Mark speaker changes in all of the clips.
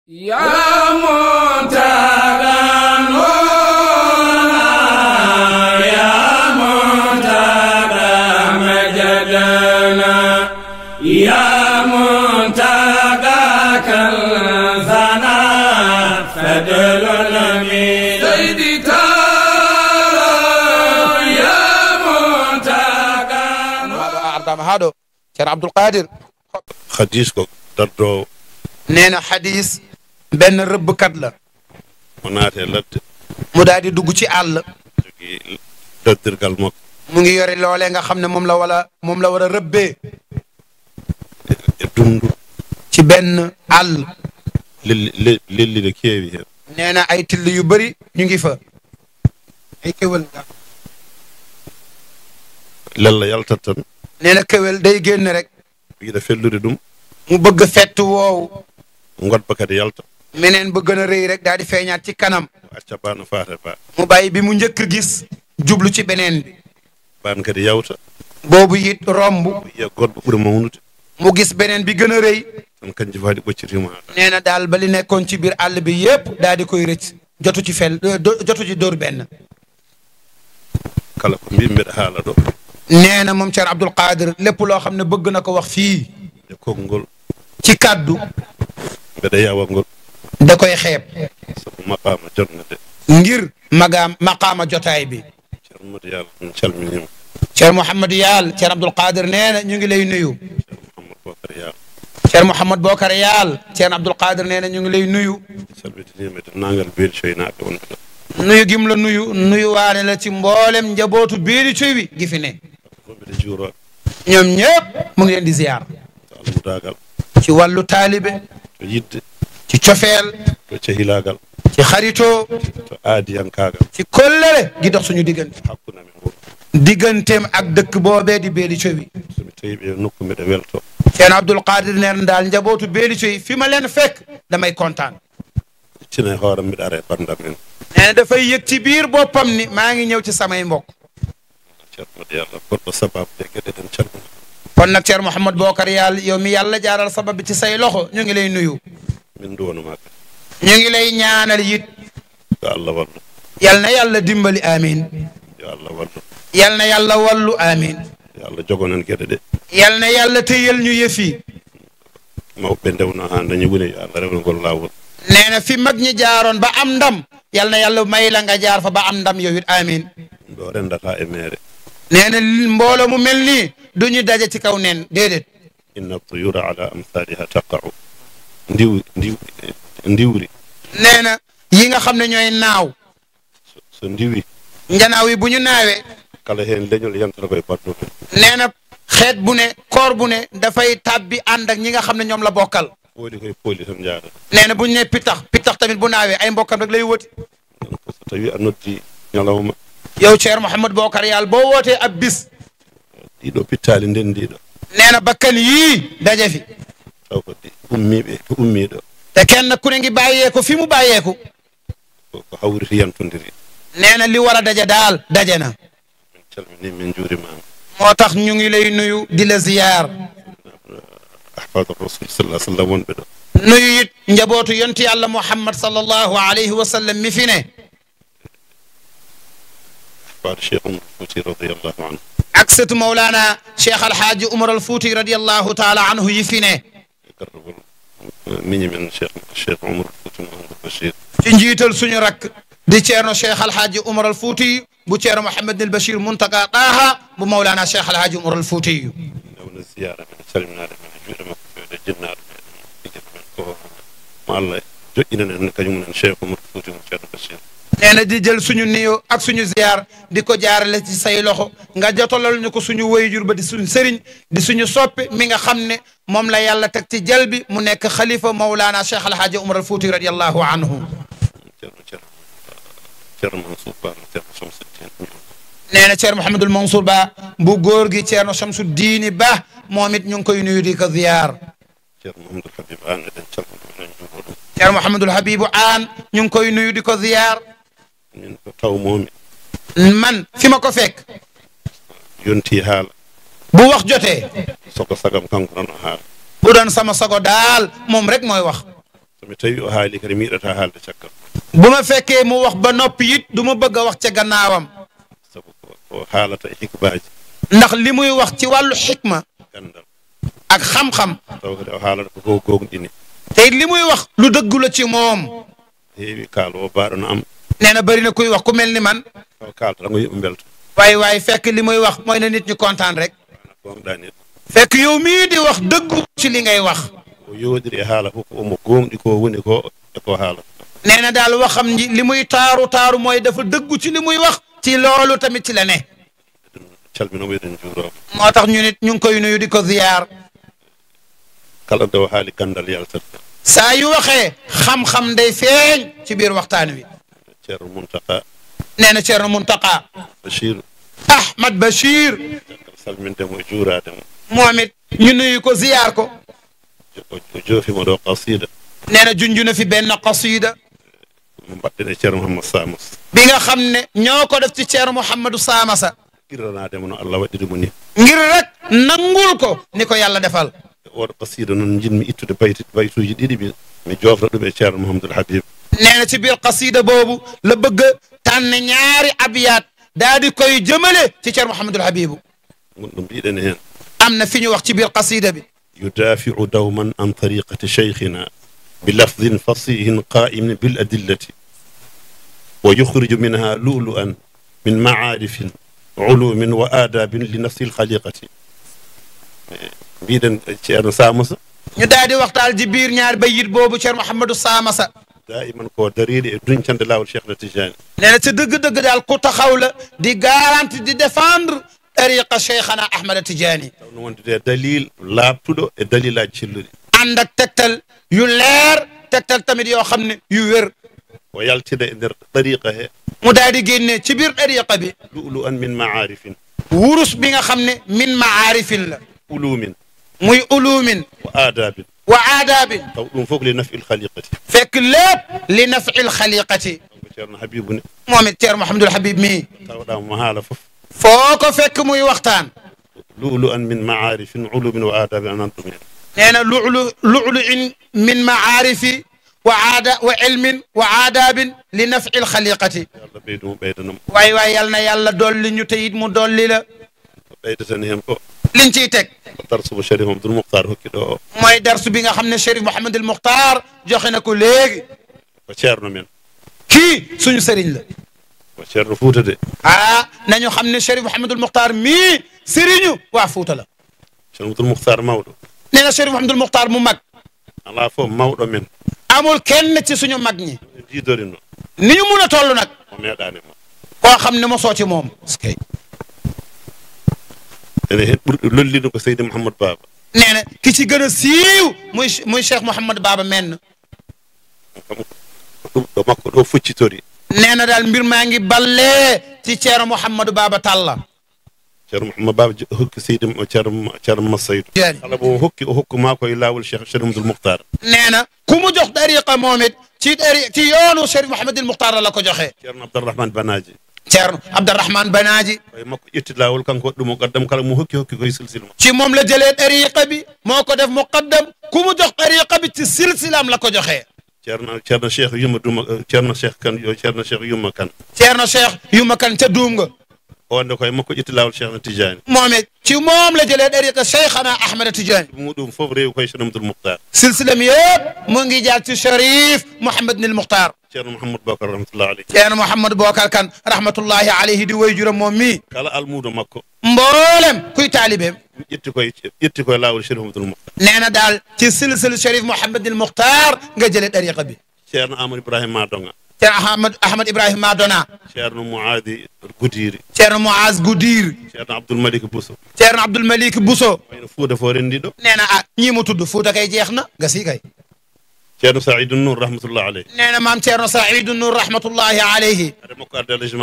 Speaker 1: yaa Muntaga noona yaa Muntaga majadana yaa Muntaga kalzana fadluna min saydi taara yaa Muntaga
Speaker 2: ardama haɗo ceerno abdoul qadir
Speaker 3: hadis ko dardowo
Speaker 2: nee na xadis benn rëbbkat la
Speaker 3: o naate ladde
Speaker 2: mu daal di dugg ci àll
Speaker 3: jogii daddirgal makko
Speaker 2: mu ngi yore loolee nga xam ne moom la wala moom la war a rëbbee
Speaker 3: e dundu
Speaker 2: ci benn àll
Speaker 3: lelli le- lellide keewi heen
Speaker 2: nee na ay till yu bëri ñu ngi fa ay kéwél
Speaker 3: lella yaltat tan
Speaker 2: nee na kéwél day génn rek
Speaker 3: yiɗa fellude ɗum
Speaker 2: mu bëgg fett woowu
Speaker 3: godba kadi yalta
Speaker 2: meneen ba gën a rëy rek daal di feeñaat ci kanam
Speaker 3: acca ba no faate ba
Speaker 2: mu bàyyi bi mu njëkk gis jublu ci beneen bi
Speaker 3: ban kadi yawta
Speaker 2: boobu it romb
Speaker 3: yiya goɗɗo ɓuri mawnude
Speaker 2: mu gis beneen bi gën a rëy
Speaker 3: tan kanji fof haɗi ɓoccitima haɗa
Speaker 2: nee na daal ba li nekkoon ci biir àll bi yépp daal di koy rëcc jotu ci fel do- jotu ci dóor benn
Speaker 3: kala ko mbimi mbeɗa haala ɗo
Speaker 2: nee na moom Thierno Abdoul Qadir lépp loo xam ne bëgg na ko wax fii
Speaker 3: e konngol
Speaker 2: ci kàddu
Speaker 3: mbeɗa yawa ngol
Speaker 2: da koy xeeb
Speaker 3: sabu maqama jonga de
Speaker 2: ngir magaam maqaama jotaay bi
Speaker 3: ceerno modi yallah min calminima
Speaker 2: Thierno Mouhamadou Yaal Thierno Abdoul Qadir nee na ñu ngi lay nuyu
Speaker 3: ceerno mouhamadou bocar yallah
Speaker 2: Thierno Mouhamad Bokar Yaal Thierno Abdoul Qadir nee na ñu ngi lay nuyu
Speaker 3: calmitinima e dennagal beeli coynaɓe wonɓe ɗo
Speaker 2: nuyu gim la nuyu nuyu waane la ci mboolem njabootu biiri cuy wi gi fi ne
Speaker 3: fof mbiɗa juuroɓe
Speaker 2: ñoom ñëpp mu ngi leen di ziyaar
Speaker 3: to almudagal
Speaker 2: ci wàllu taalibe
Speaker 3: to yidde
Speaker 2: ci cofeel
Speaker 3: to cahilagal
Speaker 2: ci xaritoo
Speaker 3: to aadiyankagal
Speaker 2: ci kollere gi dox suñu diggante
Speaker 3: hakkude amen wuro
Speaker 2: digganteem ak dëkk boobee di beeli cowi
Speaker 3: somi tawi ɓe nokku mbiɗa welto
Speaker 2: Ceerno Abdoul Qadir neen daal njabootu beeli cowi fi ma leen fekk damay kontaan
Speaker 3: iccina e hooram mbiɗa ara e bandam en
Speaker 2: nee na dafay yëg ci biir boppam ni maa ngi ñëw ci samay mbokk
Speaker 3: ceerno modi yallah goɗɗo sababu de gueɗe ɗen calmina
Speaker 2: kon nag Ceerno Mouhamad Bokar yàlla yow mi yàlla jaaral sabab bi ci say loxo ñu ngi lay nuyu
Speaker 3: min duwanoma kadi
Speaker 2: ñu ngi lay ñaanal it
Speaker 3: yo allah wallu
Speaker 2: yal na yàlla dimbali amin
Speaker 3: yo allah wallu
Speaker 2: yal na yàlla wallu amin
Speaker 3: yo allah jogonen gueɗe ɗe
Speaker 2: yal na yàlla tëyal ñu yëfi
Speaker 3: mawɓe ndewno ha dañi woni yo allah rewnagol lawol
Speaker 2: nee na fi mag ñi jaaroon ba am ndam yal na yàlla may la nga jaar fa ba am ndam yow it amin
Speaker 3: ɗum ɗo rendata e mere
Speaker 2: nee na li- mbooloo mu mel nii du ñu daje ci kaw nen déedéet
Speaker 3: inna tuyura ala amsaliha taqa'u ndiw ndiw ndiwri
Speaker 2: nee na yi nga xam ne ñooy naaw
Speaker 3: so- so ndiwi
Speaker 2: njanaaw yi bu ñu naawee
Speaker 3: kala hen leñol yantata koye badduɓe
Speaker 2: nee na xeet bu ne koor bu ne dafay tàbbi ànd ak ñi nga xam ne ñoom la bokkal
Speaker 3: pooli koye pooli tan jaadata
Speaker 2: nee na bu ñu ne pittax pittax tamit bu naawee ay mbokkam rek lay wëti
Speaker 3: donc so tawi a noddi ñalawma
Speaker 2: yow Ceerno Mouhamadou Bokar yàlla boo wootee ab bis
Speaker 3: ɗiɗo pittali ndendiɗo
Speaker 2: nee na bakkan yii daje fi
Speaker 3: taw ko ɗi ummiɓe ko ummiɗo
Speaker 2: te kenn ku ne ngi bàyyeeku fi mu bàyyeeku
Speaker 3: ko ko hawriti yantodiri
Speaker 2: nee na li war a daje daal daje na
Speaker 3: min calmini min juurimama
Speaker 2: moo tax ñu ngi lay nuyu di la ziyaar
Speaker 3: ahbadu rasul sallah sallam wonɓe ɗo
Speaker 2: nuyu it njabootu yonti yàlla muhammad sallallahu alayhi wa sallam mi fi ne
Speaker 3: ahbadu cheikh umar fouti radiallahu anhu
Speaker 2: ak sëtu Mawlana Cheikh Alhaaji Umar al Fuuti radiyallahu taala anhu yi fi ne
Speaker 3: e garrugol miñi men cheikh cheikh umar fouti mahamadou bachir
Speaker 2: ci njiital suñu rakk di Ceerno Cheikh Alhaaji Umar al Fuuti bu Ceerno Mouhamed al Bachir Muntaga Taaha bu Mawlana Cheikh Alhaaji Umar al Fuuti
Speaker 3: ndewno ziyara men calminade men e juuɗe makko fewde jinnaɗo meɗen ijata men ko mo allah joƴƴinen en kañumumen cheikh umar fouti mo ceerno bachir
Speaker 2: nee na di jël suñu nuyoo ak suñu ziyaar di ko jaarale ci say loxo nga jotalal ñu ko suñu wayjur ba di suñu sëriñ di suñu soppe mi nga xam ne moom la yàlla teg ci jal bi mu nekk xalifa Mawlana Cheikh Alhaaji Umar al Fuuti radiyallahu anhu
Speaker 3: ceerno ceerno ceerno mansour ba ceerno somseddin
Speaker 2: nee na Ceerno Mouhamadul Mansour Ba bu góor gi Ceerno Chamsu Diini Ba moom it ñu ngi koy nuyu di ko ziyaar
Speaker 3: ceerno mahamadou habib an eɗen calmina eɗen juuro ɗum
Speaker 2: Ceerno Mouhamadul Habibu Aan ñu ngi koy nuyu di ko ziyaar
Speaker 3: min ko tawmomi
Speaker 2: man fi ma ko fekk
Speaker 3: yonti haala
Speaker 2: bu wax jotee
Speaker 3: soko sagam kanko tan o haala
Speaker 2: bu doon sama sago daal moom rek mooy wax
Speaker 3: somi tawi o haali kadi mi yiɗata haalde caggal
Speaker 2: bu ma fekkee mu wax ba noppi it du ma bëgg a wax ca gannaawam
Speaker 3: sabu ko ko haalata e hikbaji
Speaker 2: ndax li muy wax ci wàllu xikma
Speaker 3: gandal
Speaker 2: ak xam-xam
Speaker 3: taw kadi o haalata ko go gogɗini
Speaker 2: te it li muy wax lu dëggu la ci moom
Speaker 3: heewi kaalo o baaɗono am
Speaker 2: nee na bëri na kuy wax ku mel ni man
Speaker 3: taw kalta tango yimɓe belta
Speaker 2: waaye waaye fekk li muy wax mooy na nit ñi kontaan rek
Speaker 3: ana gonɗani ɗum
Speaker 2: fekk yow mii di wax dëggu ci li ngay wax
Speaker 3: o yooɗiri e haala fof omo gonɗi ko woni ko e ko haalata
Speaker 2: nee na daal waxam ji li muy taaru taaru mooy dafa dëggu ci li muy wax ci loolu tamit ci la ne
Speaker 3: ɗum calminomo eɗen juuroma
Speaker 2: moo tax ñu nit ñu ngi koy nuyu di ko ziyaar
Speaker 3: kala nde o haali gandal yaltat
Speaker 2: saa yu waxee xam-xam day feeñ ci biir waxtaan wi
Speaker 3: ceerno muntaka
Speaker 2: nee na Ceerno Muntaqa
Speaker 3: bachir
Speaker 2: Ahmad Bachir
Speaker 3: caggal salmindemo e juurademo
Speaker 2: moom it ñu nuyu ko ziyaar ko
Speaker 3: o joofima ɗo qasida
Speaker 2: nee na junju na fi benn qasida
Speaker 3: mo mbaɗɗen e ceerno mouhammad samas
Speaker 2: bi nga xam ne ñoo ko def ci Ceerno Mouhamadou Samassa
Speaker 3: irranademo no allah waɗirimo ni
Speaker 2: ngir rek nangul ko ni ko yàlla defal
Speaker 3: oɗo qasida noon jinmi ittude bayti baytuji ɗiɗi mi mi jofra ɗum e ceerno mouhamadoul habib
Speaker 2: nee na ci biir qasida boobu la bëgg tànn ñaari abyaat daa di koy jëmale ci Ceerno Mouhamadul Habibu
Speaker 3: gon ɗum mbiɗen hen
Speaker 2: am na fi ñu wax ci biir qasida bi
Speaker 3: yudafiu dawman an tariqati cheikhina bilafdin fasihin qaimin biladillati wa yukhriju minha lulu'an min maarifin ulumin wa adabin li nafsi lkhaliqati mbiɗen ceerno samusa
Speaker 2: ñu daal di waxtaal ci biir ñaari bayit boobu Ceerno Mouhamadou Samassa
Speaker 3: daiman ko dariɗe e duñcande lawol cheikh na tijani
Speaker 2: nee na ci dëgg-dëgg daal ku taxaw la di garanti di défendre tariqa cheikhana Ahmada Tidiane
Speaker 3: tawno wondude dalil laabtuɗo e dalilaji celluɗi
Speaker 2: ànd ak tegtal yu leer tegtal tamit yoo xam ne yu wér
Speaker 3: o yaltida e nder tariqa he
Speaker 2: mu daal di génne ci biir tariqa bi
Speaker 3: lu'lu an min maarifin
Speaker 2: wurus bi nga xam ne min maarifin la
Speaker 3: ulumin
Speaker 2: muy ulumin
Speaker 3: wa adabin
Speaker 2: wa aadaabin
Speaker 3: taw ɗum fof li nafi lkhaliqati
Speaker 2: fekk lépp li nafi lxaliqati
Speaker 3: ko ceerno habibu ne
Speaker 2: moom it Ceerno Mouhamadul Habib mii
Speaker 3: tawɗama mo haala fof
Speaker 2: foo ko fekk muy waxtaan
Speaker 3: lu'lu an min maarifin ulumin wa adabin anan ɗum hen
Speaker 2: nee na lu'lu lu'lu in min maarifi wa aada wa ilmin wa aadaabin li nafi lxaliqati
Speaker 3: allah ɓeydumo ɓeydanamo
Speaker 2: waay waay yal na yàlla dolli ñu teyit mu dolli la
Speaker 3: ko ɓeydatan hen ko
Speaker 2: liñ ciy teg
Speaker 3: ko darsumo sharif abdoul mouhtar hokki ɗo o
Speaker 2: mooy darsu bi nga xam ne Chérif Mouhamadul Muxtaar joxe na ko léegi
Speaker 3: ko ceerno men
Speaker 2: kii suñu sëriñ la
Speaker 3: ko ceerno fuuta de
Speaker 2: ah nañu xam ne Chérif Mouhamadul Muxtaar mii sëriñu waa Fuuta la
Speaker 3: ceerno abdoul mouhtar mawɗo
Speaker 2: nee na Chérif Mouhamadul Muxtaar mu mag
Speaker 3: ala fof mawɗo men
Speaker 2: amul kenn ci suñu mag ñi
Speaker 3: e jidorino
Speaker 2: ni ñu mun a toll nag
Speaker 3: o meeɗanimo
Speaker 2: koo xam ne mosoo ci moom
Speaker 3: ene hen ɓurɗo lollino ko seydi mouhamadou baba
Speaker 2: nee na ki ci gën a siiw muy muy Cheikh Mouhamad Baba menn
Speaker 3: kam ɗum ɗo makko ɗo foccitori
Speaker 2: nee na daal mbir maa ngi ballee ci Ceerno Mouhamadou Baba Talla
Speaker 3: ceerno mouhamadou baba jo- hokki seydi mo- ceerno ceerno massaydou
Speaker 2: jeeni
Speaker 3: kala mo hokki o hokkuma koye lawol cheikh cheikh mamadou mouhtar
Speaker 2: nee na ku mu jox dariqa moom it ci dari ci yoonu Chérif Mouhamadul Muxtaar la ko joxee
Speaker 3: ceerno abdourahmane banaji
Speaker 2: Ceerno Abdourahmane Banaaji
Speaker 3: koye makko ƴetti lawol kanko waɗi ɗum o gaddam kala mo hokki hokki koye silsila mo
Speaker 2: ci moom la jëlee dariqa bi moo ko def muqaddam ku mu jox dariqa bi ci silsilaam la ko joxee
Speaker 3: ceerno ceerno cheikh yumma duma ceerno cheikh kan yo ceerno cheikh yumma kan
Speaker 2: Ceerno Cheikh yuma kan ca duum nga
Speaker 3: onde koye makko ƴetti lawol cheikh na tijani
Speaker 2: moom it ci moom la jëlee dariqa Cheikhana Ahmada Tidiane
Speaker 3: muɗum fof rewi koye cheikh mamadou mouhtar
Speaker 2: silsilam yëpp mu ngi jaar ci Cherif Mouhamad Nil Muxtaar
Speaker 3: ceerno mouhamadou bakar rahmatullah aleyh
Speaker 2: Ceerno Mouhamadou Bokar Kan rahmatullahi alayhi di way juram moom mii
Speaker 3: kala almudo makko
Speaker 2: mboolem kuy taalibeem
Speaker 3: ƴetti koye ƴetti koye lawol cheikh mamadou mouhtar
Speaker 2: nee na daal ci silsil Cherif Mouhamad Nil Muxtaar nga jëlee dariqa bi
Speaker 3: ceerno amadou ibrahima madonga
Speaker 2: Ceerno Ahmad Ahmad Ibrahima Madona
Speaker 3: ceerno mouadi goudiri
Speaker 2: Ceerno Muaz Goudir
Speaker 3: ceerno abdoul malik bousso
Speaker 2: Ceerno Abdoul Malik Bousso
Speaker 3: wayno fuuda fo rendiɗo
Speaker 2: nee na ah ñii mu tudd Fuuta kay jeex na nga sii kay
Speaker 3: ceerno saidou nour rahmatullah aleyh
Speaker 2: nee na maam Ceerno Saidu Nour rahmatullahi alayhi
Speaker 3: ade makko arde alhaji malik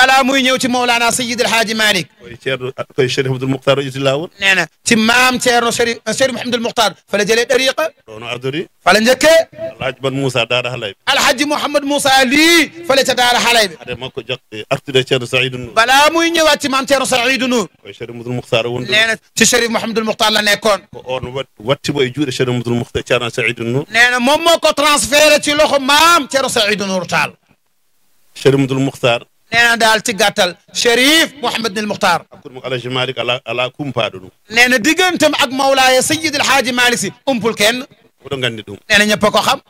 Speaker 2: balaa muy ñëw ci Mawlana Sayyid El Hadji Malick
Speaker 3: koye ceerno koye chérif abdoul mouhtar o ƴetti lawol
Speaker 2: nee na ci maam Thierno Chérif Chérif Mouhamadul Muxtaar fa la jëlee dariqa
Speaker 3: ɗono ardori
Speaker 2: fa la njëkkee
Speaker 3: alhaji ban moussa daara halayɓe
Speaker 2: Alhaji Mouhamad Moussa lii fële ca Daara Xalaybe
Speaker 3: hade makko jakte artude ceerno saïdou nour
Speaker 2: balaa muy ñëwaat ci maam Thierno Saïdou Nour
Speaker 3: koye chérif abdoul mouhtar o wonde
Speaker 2: nee na ci Chérif Mouhamadul Muxtaar la nekkoon
Speaker 3: ko on wat wattimo e juuɗe chérif abdoul mouhtar ceerno saïdou nour
Speaker 2: nee na moom moo ko transféré ci loxo maam Thierno Saïdou Nour Tall
Speaker 3: chérif abdoul mouhtar
Speaker 2: nee na daal ci gàttal Chérif Mouhamadul Muxtaar
Speaker 3: hakkude mo alaji malik ala ala kumpaɗo ɗum
Speaker 2: nee na digganteem ak Mawlaaya Sayyid El Hadji Malick si umpul kenn
Speaker 3: oɗo gandi ɗum
Speaker 2: nee na ñëpp a ko xam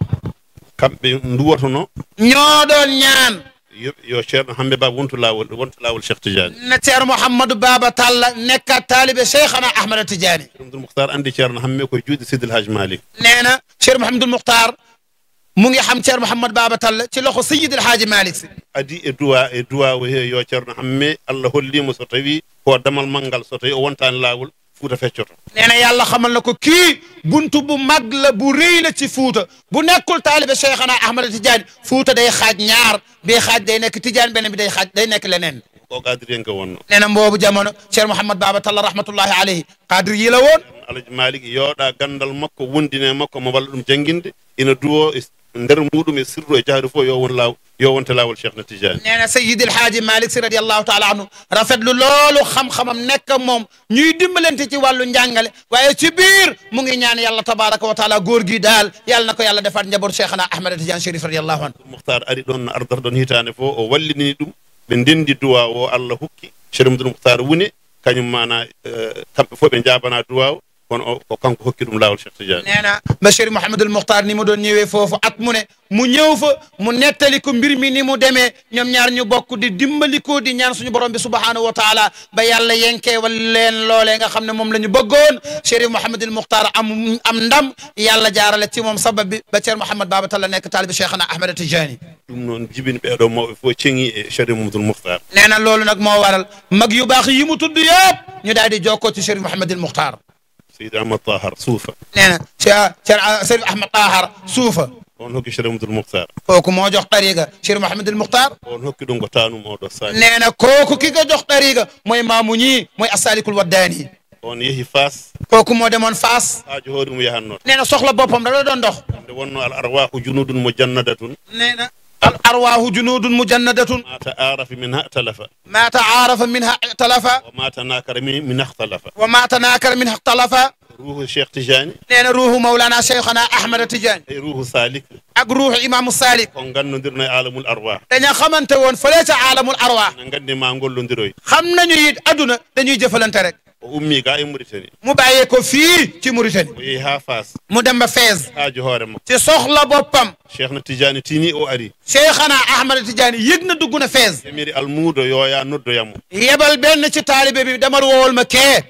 Speaker 3: kamɓe duwotono
Speaker 2: ñoo doon ñaan
Speaker 3: yo yo ceerno hambe baba wonto lawol wonto lawol cheikh tidiane
Speaker 2: na Thierno Mouhamadou Baba Tall nekkat taalibe Cheikhana Ahmada Tidiane
Speaker 3: chérif abdoul mouhtar andi ceerno hamme koye juuɗe sidil haji malik
Speaker 2: nee na Cheikh Mouhamadul Muxtaar mu ngi xam Thierno Mouhamad Baba Tall ci loxo Sayyid El Hadji Malick si
Speaker 3: adi e duwa e duwa o he yo ceerno hamme allah hollimo so tawi ko damal manggal so tawi o wontani lawol fuuta feccoto
Speaker 2: nee na yàlla xamal na ko kii buntu bu mag la bu rëy la ci Fuuta bu nekkul taalibe Cheikhana Ahmada Tidiane Fuuta day xaaj ñaar bii xaaj day nekk Tidiane beneen bi day xaaj day nekk leneen
Speaker 3: ko gadiriyen ko wonno
Speaker 2: nee na mboobu jamono Cheikh Mouhamad Baba Tall rahmatullahi alayhi qadir yi la woon
Speaker 3: alaji malik yooɗa gandal makko wondine makko mo walla ɗum jangguinde ina duwo e nder muɗum e sirru e jahri fof yo won law yo wonte lawol cheikh na tidiane
Speaker 2: nee na Sayyid El Hadji Malick si radiallahu taala anhu rafetlu loolu xam-xamam nekk ak moom ñuy dimbalante ci wàllu njàngale waaye ci biir mu ngi ñaan yàlla tabaraka wa taala góor gi daal yàlla na ko yàlla defaat njaboot Cheikhana Ahmada Tidiane Chérif radiallahu anhu
Speaker 3: mouhtar ari ɗon no ardata ɗon hitande fof o wallini ɗum ɓe ndendi duwa o allah hokki cheikh mdou mouhtar wune kañum mana kamɓe fof ɓe jabana duwa o kono o ko kanko hokki ɗum lawol cheikh tidiane
Speaker 2: nee na ba Chérif Mouhamadul Muxtaar ni mu doon ñëwee foofu at mu ne mu ñëw fa mu nettali ko mbir mi ni mu demee ñoom ñaar ñu bokk di dimbali ko di ñaan suñu borom bi subhaanahu wa taala ba yàlla yenkee wal leen loolee nga xam ne moom la ñu bëggoon Chérif Mouhamadul Muxtaar am am ndam yàlla jaarale ci moom sabab bi ba Cheikh Mouhamad Baba Talla nekk taalibi Cheikhana Ahmada Tijani
Speaker 3: ɗum noon jibini ɓeeɗo mawɓe fof ceŋi e cheikh mamadou mouhtar
Speaker 2: nee na loolu nag moo waral mag yu baax yi mu tudd yëpp ñu daal di jokkoo ci Chérif Mouhamadul Muxtaar
Speaker 3: seydi ahmad tahar suufa
Speaker 2: nee na Chérif Ahmad Tahar suufa
Speaker 3: on hokki cheikh mamadou mouhtar
Speaker 2: kooku moo jox tariga Chérif Mouhamadul Muxtaar
Speaker 3: on hokki ɗum ko tanum oɗo sani
Speaker 2: nee na kooku ki ko jox tariga mooy maamu ñii mooy asalikul waddaani
Speaker 3: on yeehi fas
Speaker 2: kooku moo demoon Faas
Speaker 3: haaju hoore mum yahannoto
Speaker 2: nee na soxla boppam da la doon dox
Speaker 3: nde wonno al arwahu junudun mo jannadatun
Speaker 2: nee na al arwaahu junudun mujannadatun
Speaker 3: ma taarafi min ha talafa
Speaker 2: ma taarafa minha ixtalafa
Speaker 3: wa ma tanakara min min ikhtalafa
Speaker 2: wa ma tanakara minha ixtalafa
Speaker 3: ruhu cheikh tijani
Speaker 2: nee na ruuhu mawlana cheikhana ahmada tidiane
Speaker 3: e ruhu salik
Speaker 2: ak ruuhu imamu salik
Speaker 3: ko gannodirno e alamul arwah
Speaker 2: daña xamante woon fële ca aalamul arwah
Speaker 3: ne gandi ma gollodiroy
Speaker 2: xam nañu it adduna dañuy jëfalante rek
Speaker 3: o ummi ga e mauritanie
Speaker 2: mu bàyyee ko fii ci Mauritanie
Speaker 3: o yeehi ha fas
Speaker 2: mu dem ba Fès
Speaker 3: haaju hoore makko
Speaker 2: ci soxla boppam
Speaker 3: cheikh na tijani tini o ari
Speaker 2: cheikhana ahmada tidiane yëg na dugg na Fès
Speaker 3: emiri almuudo yo ya noddoyamo
Speaker 2: yebal benn ci taalibe bi demal woowal ma kee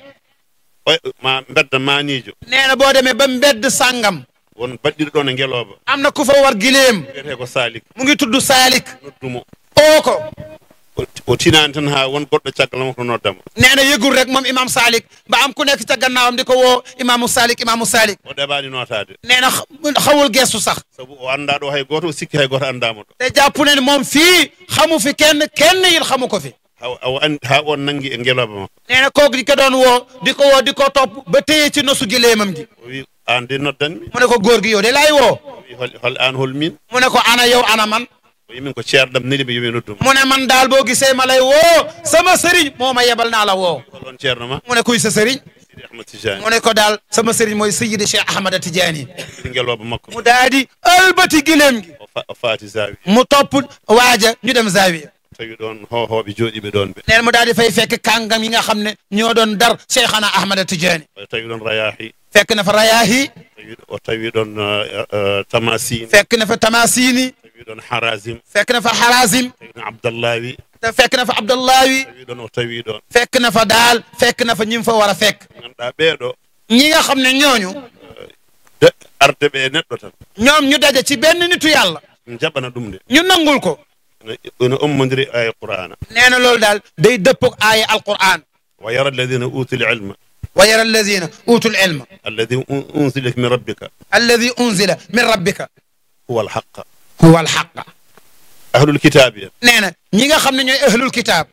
Speaker 3: o ma bedda manijo
Speaker 2: nee na boo demee ba mbedd sàngam
Speaker 3: won baɗɗiɗo ɗon e ngeloba
Speaker 2: am na ku fa war gileem
Speaker 3: wiyete ko salik
Speaker 2: mu ngi tudd Salik
Speaker 3: noddumo
Speaker 2: oo ko
Speaker 3: o- o tinani tan ha won goɗɗo caggal makko noddamo
Speaker 2: nee na yëgul rek moom imam Salik ba am ku nekk ca gannaawam di ko woo imaamu Salik imaamu Salik
Speaker 3: o ɗeɓani notade
Speaker 2: nee na xa- xawul gestu sax
Speaker 3: saabu o anda ɗo hay goto o sikki hay goto andama ɗo
Speaker 2: te jàpp ne ni moom fii xamu fi kenn kenn yit xamu ko fi
Speaker 3: ha awo andi ha on nangi e ngeloba makko
Speaker 2: nee na kooku di ko doon woo di ko woo di ko topp ba téye ci nosu gileemam gi
Speaker 3: o wi an de noddanmi
Speaker 2: mu ne ko góor gi yow de laay woo
Speaker 3: o wi hol hol an hol min
Speaker 2: mu ne ko ana yow ana man
Speaker 3: o wi min ko ceerɗam neli ɓe yomi nodduma
Speaker 2: mu ne man daal boo gisee ma lay woo sama sëriñ moo ma yebal naa la woo
Speaker 3: hol on ceerno ma
Speaker 2: mu ne kuy sa sëriñ
Speaker 3: sidi ahmad tijani
Speaker 2: mu ne ko daal sama sëriñ mooy Sayyidi Cheikh Ahmada Tidiane
Speaker 3: ɗi ngeloba makko
Speaker 2: mu daal di ëlbati gileem gi
Speaker 3: o fa- o faati zawi
Speaker 2: mu topp waaja ñu dem Zawiya
Speaker 3: tawi ɗon hohoɓe jooɗiɓe ɗon ɓe
Speaker 2: neen mu daal di fay fekk kàngam yi nga xam ne ñoo doon dar Cheikhana Ahmada Tidiane
Speaker 3: o tawi ɗon rayahi
Speaker 2: fekk na fa Rayaahi
Speaker 3: tawi o tawi ɗon tamasin
Speaker 2: fekk na fa Tamasini
Speaker 3: tawi ɗon harasim
Speaker 2: fekk na fa Harazim
Speaker 3: tawi ɗon abdallawi
Speaker 2: te fekk na fa Abdullahi
Speaker 3: tawi ɗon o tawi ɗon
Speaker 2: fekk na fa daal fekk na fa ñi mu fa war a fekk
Speaker 3: ganduɗa ɓeeɗo
Speaker 2: ñi nga xam ne ñooñu
Speaker 3: de- arde ɓe e neɗɗo tan
Speaker 2: ñoom ñu daje ci benn nitu yàlla
Speaker 3: jaɓana ɗum nde
Speaker 2: ñu nangul ko
Speaker 3: ene- ene ommodiri aya qur'ana
Speaker 2: nee na loolu daal day dëppog aaya alquran
Speaker 3: wa yara alladina utul ilma
Speaker 2: wa yara alladina utul ilma
Speaker 3: alladi un- unzila min rabbika
Speaker 2: alladi unzila min rabbika
Speaker 3: huwa alhaqa
Speaker 2: huwa alxaqa
Speaker 3: ahlul kitaabi en
Speaker 2: nee na ñi nga xam ne ñooy ahlul kitaab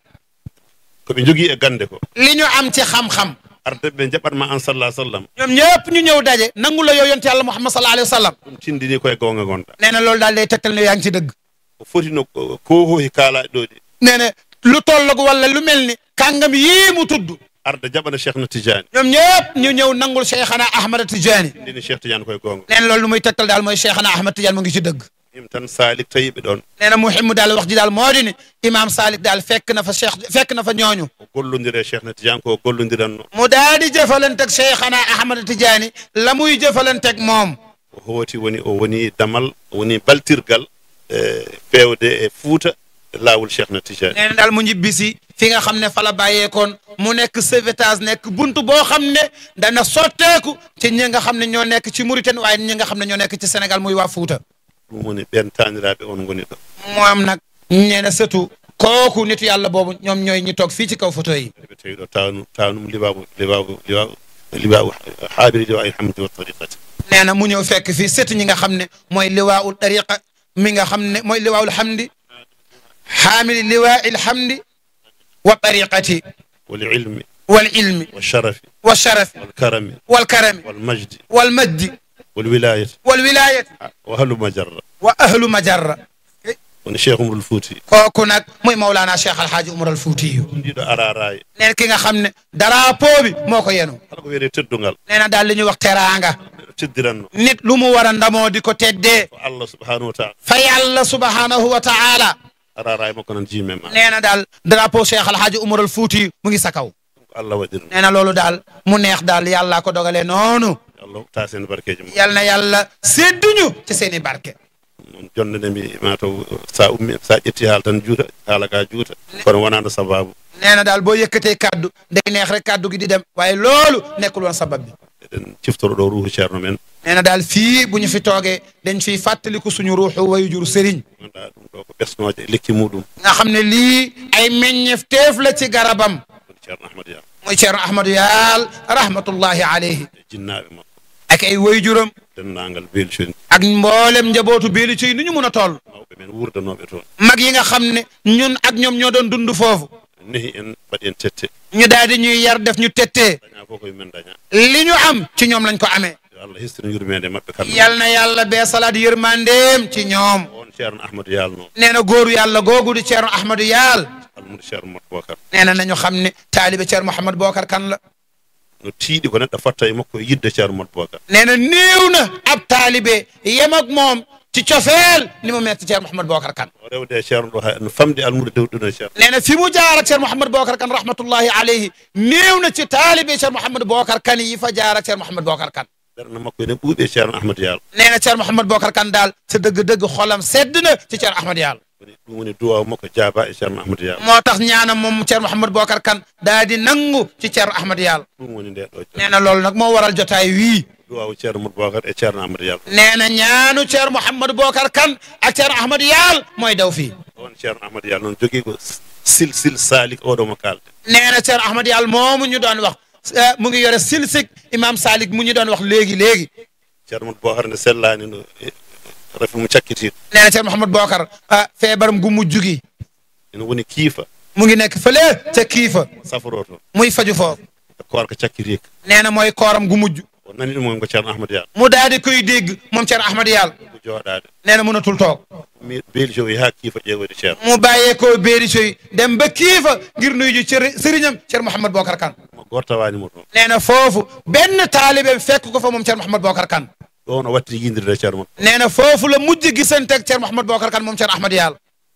Speaker 3: ko ɓe jogii e gannde ko
Speaker 2: li ñu am ci xam-xam
Speaker 3: arde ɓe jaɓatma an sallah sallam
Speaker 2: ñoom ñëpp ñu ñëw daje nangu la yow yonte yàlla muhammad sallallahu alayhi wa sallam
Speaker 3: ɗum tindini koye goonga gonɗa
Speaker 2: nee na loolu daal day tegtal ne yaa ngi ci dëgg
Speaker 3: ko foti no ko hohi kaalaaɗe ɗo ɗi
Speaker 2: nee na lu tolloog wala lu mel ni kàngam yii mu tudd
Speaker 3: arde jaɓana cheikh na tidiani
Speaker 2: ñoom ñëpp ñu ñëw nangul cheikhana ahmad tidiane
Speaker 3: tindini cheikh tidiane koye goonga
Speaker 2: nee na loolu lu muy tegtal daal mooy cheikhana ahmad tidiane mu ngi ci dëgg
Speaker 3: him tan salik tawiɓe ɗon
Speaker 2: nee na muhimmu daal wax ji daal moo di ni imam salik daal fekk na fa cheikh fekk na fa ñooñu
Speaker 3: o gollodire cheikh na tidiane ko gollodiranno
Speaker 2: mu daal di jëfalanteeg cheikhana ahmad tidiane la muy jëfalanteeg moom
Speaker 3: o hooti woni o woni damal o woni baltirgal e fewde e fuuta e laawol cheikh na tidiane
Speaker 2: nee na daal mu ñibbisi fi nga xam ne fa la bàyyeekoon mu nekk sauvetage nekk buntu boo xam ne dana sotteeku ci ñi nga xam ne ñoo nekk ci Mauritanie waaye ñi nga xam ne ñoo nekk ci Sénégal muy waa Fuuta
Speaker 3: ɗum woni ɓen taaniraaɓe on ngoni ɗo
Speaker 2: moom nag nee na surtout kooku nitu yàlla boobu ñoom ñooy ñi toog fii ci kaw photo yi
Speaker 3: ɓe tawi ɗo tawnum tawnum libabu libabu libabu libabu haabiri liwa ilhamdi wa tariqati
Speaker 2: nee na mu ñëw fekk fii surtout ñi nga xam ne mooy liwaawul tariqa mi nga xam ne mooy liwaawul hamdi xaamili liwaa'il hamdi wa tariqati
Speaker 3: والعلم
Speaker 2: wal ilmi
Speaker 3: والشرف
Speaker 2: wa sharafi
Speaker 3: والكرم
Speaker 2: wal karami
Speaker 3: والمجد
Speaker 2: wal majdi
Speaker 3: والولاية
Speaker 2: wal wilayati
Speaker 3: وهلم جرة
Speaker 2: wa ahlu majarra
Speaker 3: woni cheikh umrul fouti
Speaker 2: kooku nag muy Mawlana Cheikh Alhaji Umar al Fuutiyu
Speaker 3: ndiɗo araraye
Speaker 2: nee na ki nga xam ne drapeau bi moo ko yenu
Speaker 3: kala ko wiyete teddugal
Speaker 2: nee na daal li ñuy wax teraanga
Speaker 3: neɗo teddiranno
Speaker 2: nit lu mu war a ndamoo di ko teddee
Speaker 3: ko allah subhanahu wa taala
Speaker 2: fa yàlla subhanahu wa taala
Speaker 3: araraye makko nan jimema
Speaker 2: nee na daal drapeau Cheikh Alhaji Umar al Fuutiyu mu ngi sa kaw
Speaker 3: ko allah waɗirno
Speaker 2: nee na loolu daal mu neex daal yàllaa ko dogalee noonu
Speaker 3: allah tasen barkeji mum
Speaker 2: yal na yàlla sédduñu ci seen i barke
Speaker 3: noon jonde mi mataw sa ummi sa ƴetti haala tan juuta haala ka juuta kono wonano sababu
Speaker 2: nee na daal boo yëkkatee kaddu day neex rek kaddu gi di dem waaye loolu nekkul woon sabab bi
Speaker 3: eɗen ciftoro ɗo ruuhu ceerno men
Speaker 2: nee na daal fii bu ñu fi toogee dañ fiy fàttaliku suñu ruuxu wayjur sëriñ
Speaker 3: ganduɗa ɗum ɗo ko ɓesnoje lekki muɗum
Speaker 2: nga xam ne lii ay meññeef teef la ci garabam
Speaker 3: woni ceerno ahmadou yam
Speaker 2: muy Ceerno Ahmadou Yaal rahmatullahi alayhi
Speaker 3: e jinnaɓe makko
Speaker 2: ak ay wayjuram
Speaker 3: dennagal belconi
Speaker 2: ak mboolem njabootu beeli ci nu ñu mun a toll
Speaker 3: mawɓe men wurdanoɓe toon
Speaker 2: mag yi nga xam ne ñun ak ñoom ñoo doon dund foofu
Speaker 3: nehi en mbaɗi en tette
Speaker 2: ñu daal di ñuy yar def ñu tettee
Speaker 3: daña fof koye men daña
Speaker 2: li ñu am ci ñoom lañ ko amee
Speaker 3: yo allah histino yurmede mabɓe kamɓe
Speaker 2: yal na yàlla bee salaat yërmandeem ci ñoom
Speaker 3: on ceerno ahmadou yalno
Speaker 2: nee na góoru yàlla googu di Ceerno Ahmadou Yaal
Speaker 3: almudo ceerno mot bocar
Speaker 2: nee na nañu xam ne taalibe Ceerno Mouhamed Bokar kan la
Speaker 3: no tiiɗi ko neɗɗo fatta e makko e yidde ceerno mot bocar
Speaker 2: nee na néew na ab taalibe yem ak moom ci cofeel ni mu metti Ceerno Mouhamed Bokar kan
Speaker 3: o rewde e ceerno ɗo ha no famde almudo dewɗuno e ceerno
Speaker 2: nee na fi mu jaar ak Ceerno Mouhamed Bokar kan rahmatullahi alayhi néew na ci taalibe Ceerno Mouhamed Bokar kan yi fa jaar ak Ceerno Mouhamed Bokar kan
Speaker 3: ɓerno makko ene ɓuuɓi e ceerno ahmadou yal
Speaker 2: nee na Ceerno Mouhamed Bokar kan daal sa dëgg-dëgg xolam sedd na ci Ceerno Ahmad Yaal
Speaker 3: woni ɗum woni duwaw makko jaaba e ceerno ahmadou yal
Speaker 2: moo tax ñaanam moom Ceerno Mouhamed Bokar kan daa di nangu ci Ceerno Ahmad Yaal
Speaker 3: ɗum woni nde ɗo
Speaker 2: nee na loolu nag moo waral jotaay wii
Speaker 3: duwaw ceerno mot bocar e ceerno ahmadou yal
Speaker 2: nee na ñaanu Ceerno Mouhamed Bokar kan ak Ceerno Ahmad Yaal mooy daw fii
Speaker 3: on ceerno ahmadou yal noon jogui ko sil sil salik oɗo mo kalde
Speaker 2: nee na Ceerno Ahmad Yaal moomu ñu doon wax eh, mu ngi yore silsik imam Salik mu ñu doon wax léegi léegi
Speaker 3: ceerno mot bocar nde sellani no e- refi mo cakkitiɗo
Speaker 2: nee na Ceerno Mouhamed Bokar ah feebaram gu mujj gi
Speaker 3: ene woni kiifa
Speaker 2: mu ngi nekk fële ca kiifa
Speaker 3: saforo toon
Speaker 2: muy faju foofu
Speaker 3: e korka cakkirika
Speaker 2: nee na mooy kooram gu mujj
Speaker 3: o nani ɗum ko ceerno ahmadou yal
Speaker 2: mu daal di koy dégg moom Ceerno Ahmad Yaal
Speaker 3: ko joɗade
Speaker 2: nee na mënatul toog
Speaker 3: mi beeli o ha kiifa ƴeewoyde ceerno
Speaker 2: mu bàyyee ko béeri soy dem ba kiifa ngir nuyu ji cër sëriñam Ceerno Mouhamed Bokar kan
Speaker 3: mo gortawanimo toon
Speaker 2: nee na foofu benn taalibe fekk ko fa moom Ceerno Mouhamed Bokar kan
Speaker 3: ɗon o watti yindirde ceerno makko
Speaker 2: nee na foofu la mujj gisanteeg Ceerno Mouhamed Bokar kan moom Ceerno Ahmad Yaal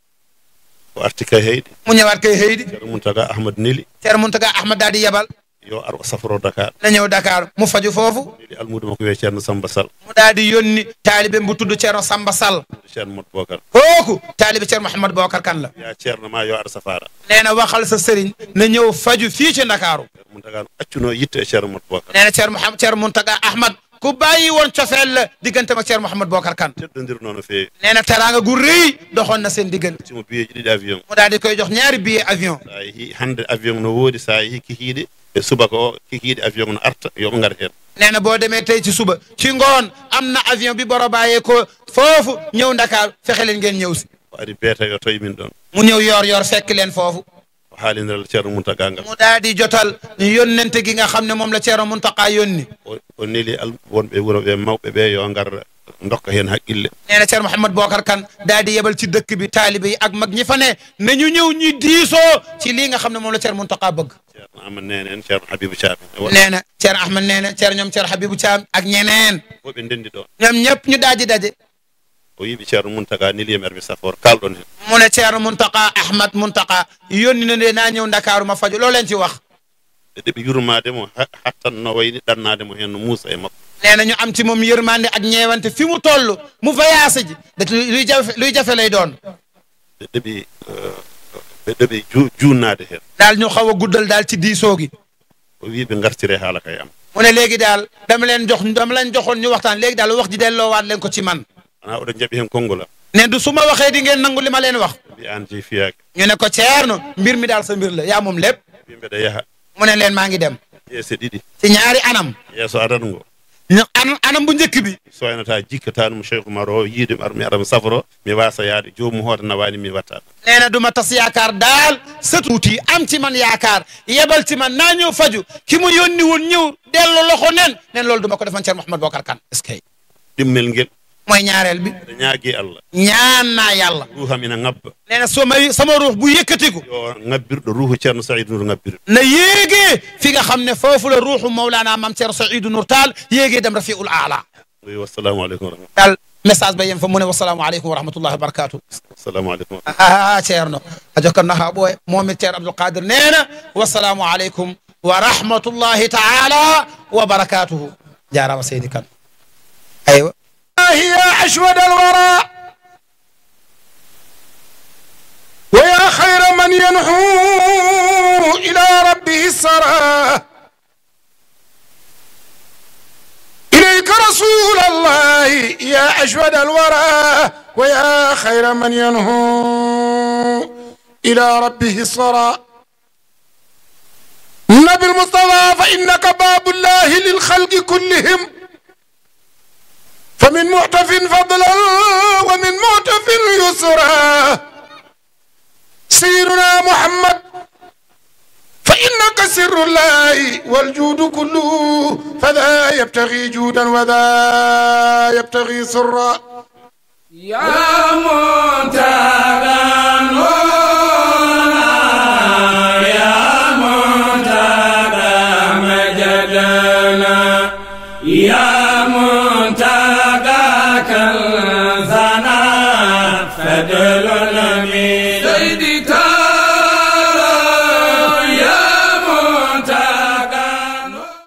Speaker 3: o arti kay heyɗi
Speaker 2: mu ñëwaat koy heydi
Speaker 3: ceerno muntaga ahmad neli
Speaker 2: Ceerno Muntaga Ahmad daal di yebal
Speaker 3: yo ar o saforo dakar
Speaker 2: na ñëw Dakar mu faju foofu
Speaker 3: neli almudo makko wiye ceerno samba sall
Speaker 2: mu daal di yónni taalibe bu tudd Ceerno Samba Sall
Speaker 3: ceerno mot bocar
Speaker 2: kooku taalibe Ceerno Mouhamed Bokar kan la
Speaker 3: ya ceerno ma yo ar safara
Speaker 2: nee na waxal sa sëriñ na ñëw faju fii ci Ndakaaru
Speaker 3: ceerno muntaga no accuno yitte e ceerno mot bocar
Speaker 2: nee na Ceerno Mouhamed Ceerno Muntaga Ahmad ku bàyyi woon cofeel la digganteem ak Ceerno Mouhamed Bokar kan
Speaker 3: teddodirno no feewi
Speaker 2: nee na teraanga gu rëy doxoon na seen diggante
Speaker 3: simo biyeji ɗiɗi avion
Speaker 2: mu daal di koy jox ñaari billet avion
Speaker 3: sa yeehi hande avion no woodi sa yeehi kikiiɗe e subaka o kikiiɗe avion no arta yoɓe ngar hen
Speaker 2: nee na boo demee tey ci suba ci ngoon am na avion bi boro bàyyee ko foofu ñëw Ndakaar fexe leen ngeen ñëw si
Speaker 3: o ari beeta yo toye min ɗon
Speaker 2: mu ñëw yoor yoor fekk leen foofu
Speaker 3: o haalindiral ceerno muntaga ngal
Speaker 2: mu daal di jotal yónnente gi nga xam ne moom la Ceerno Muntaqa yónni
Speaker 3: o o neli al wonɓe wuro ɓe mawɓe ɓe yo ngar dokka heen haqqille
Speaker 2: nee na Ceerno Mouhamed Bokar Kane daal di yebal ci dëkk bi taalibe yi ak mag ñi fa ne na ñu ñëw ñi diisoo ci lii nga xam ne moom la Ceerno Muntaqa bëgg
Speaker 3: ceerno amad nene en ceerno habibou thiamin e woɗ
Speaker 2: nee na Ceerno Ahmed nee na Ceerno ñoom Ceerno Habibou Thiam ak ñeneen
Speaker 3: fof ɓe ndendi ɗon
Speaker 2: ñoom ñëpp ñu daal di daje
Speaker 3: o yiɓi ceerno muntaga niliyam erɓe safor kalɗon heen
Speaker 2: mu ne Ceerno Muntaqa Ahmad Muntaqa yónni na ne naa ñëw Ndakaaru ma faju loolu leen ci wax
Speaker 3: ɓe ɗeɓi yurmademo hattanno wayni ɗannademo heen no muusa e makko
Speaker 2: nee na ñu am ci moom yërmande ak ñeewante fi mu toll mu voyage ji da luy jafe luy jafe lay doon
Speaker 3: ɓe ɗeɓi ɓe ɗeɓi ju- junnade heen
Speaker 2: daal ñu xaw a guddal daal ci diisoo gi
Speaker 3: o wi ɓe gartire haala kay am
Speaker 2: mu ne léegi daal dama leen jox dama leen joxoon ñu waxtaan léegi daal wax ji delloowaat leen ko ci man
Speaker 3: wona oɗon jaɓi heen konngol am
Speaker 2: ne du su ma waxee di ngeen nangu li ma leen wax
Speaker 3: mbi an jeyi fiyaake
Speaker 2: ñu ne ko ceerno mbir mi daal sa mbir la yaa moom lépp
Speaker 3: wi mbeɗa yaha
Speaker 2: mu ne leen maa ngi dem
Speaker 3: yeese ɗiɗi
Speaker 2: ci ñaari anam
Speaker 3: yeeso adan ngo
Speaker 2: ñu anam anam bu njëkk bi
Speaker 3: soynata jikkatanmo cheikh oumar o yiide ar mi aɗa saforo mi wasa yaade jomum hoota nawani mi watta ɗum
Speaker 2: nee na du ma tas yaakaar daal sa tuuti am ci man yaakaar yebal ci man naa ñëw faju ki mu yónni woon ñëw dellu loxo nen nen loolu du ma ko defoon Ceerno Mouhamed Bokar Kane est-ce que
Speaker 3: ɗimmel ngel
Speaker 2: mooy ñaareel bi
Speaker 3: mbeɗa ñaagui allah
Speaker 2: ñaan naa yàlla
Speaker 3: ruuham ina ngabba
Speaker 2: nee na soo may sama ruux bu yëkkatiku
Speaker 3: yo ngabbirɗo ruuhu ceerno saydou nour ngabbiri
Speaker 2: na yéegee fi nga xam ne foofu la ruuxu Mawlana Maam Ceerno Saïdou Nour Tall yéegee dem rafiul aala
Speaker 3: wi wassalamu aleykum wa rahmatullah
Speaker 2: daal message ba yem fa mu ne wasalaamu aleykum wa rahmatullahi wa barakatuh
Speaker 3: assalamu aleykum wa
Speaker 2: ah ceerno a jokkanno ha ɓooye momin ceerno abdoul qadir neena wassalamu aleykum wa rahmatullahi taala wa barakatuhu jarama seydi kane aywa
Speaker 1: يا أشود الورى ويا خير من ينحو إلى ربه السرى إليك رسول الله يا أشود الورى ويا خير من ينهو إلى ربه السرى نبي المصطفى فإنك باب الله للخلق كلهم فمن معتف فضلا ومن معتف يسرا سيرنا محمد فإنك سر الله والجود كله فذا يبتغي جودا وذا يبتغي سرا
Speaker 4: يا منتهى